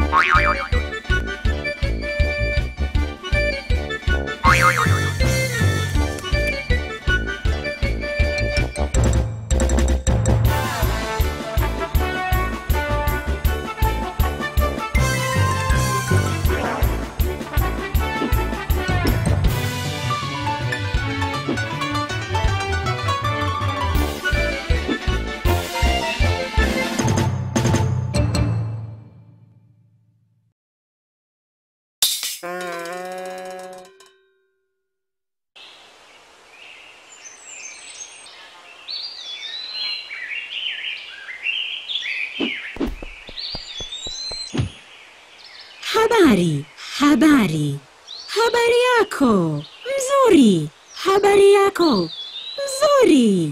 Habari, habari, habari yako mzuri, habari yako mzuri.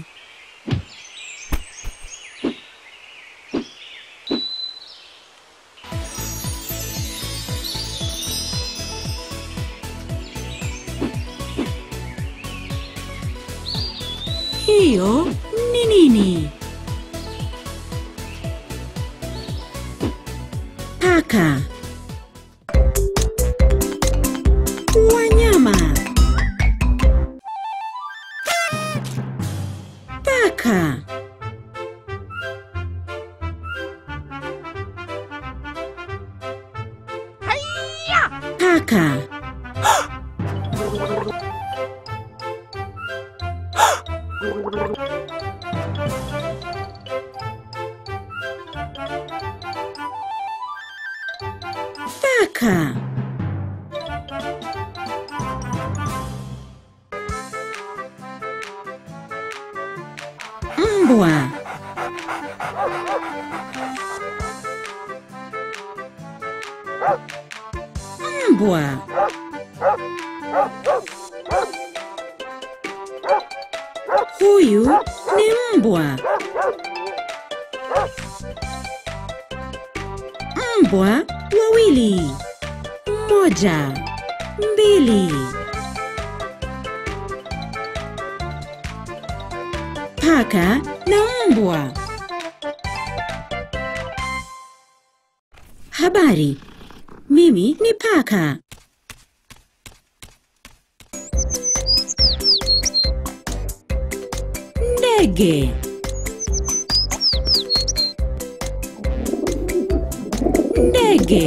Hiyo ni nini? Paka. Wanyama. Paka. Paka. Paka. Mbwa. Mbwa. Huyu ni mbwa. Mbwa wawili. Moja, mbili. Paka na mbwa. Habari. Mimi ni paka. Ndege. Ndege.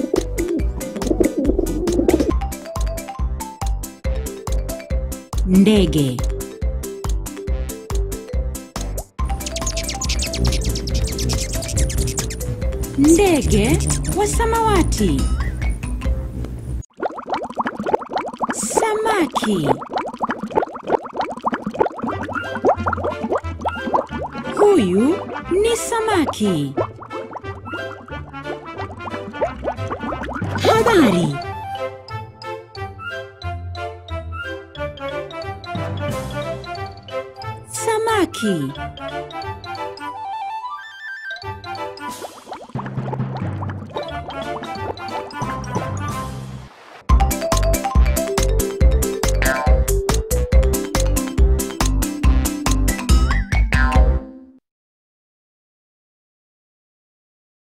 Ndege. Ndege wa samawati. Samaki. Huyu ni samaki. Habari. Samaki.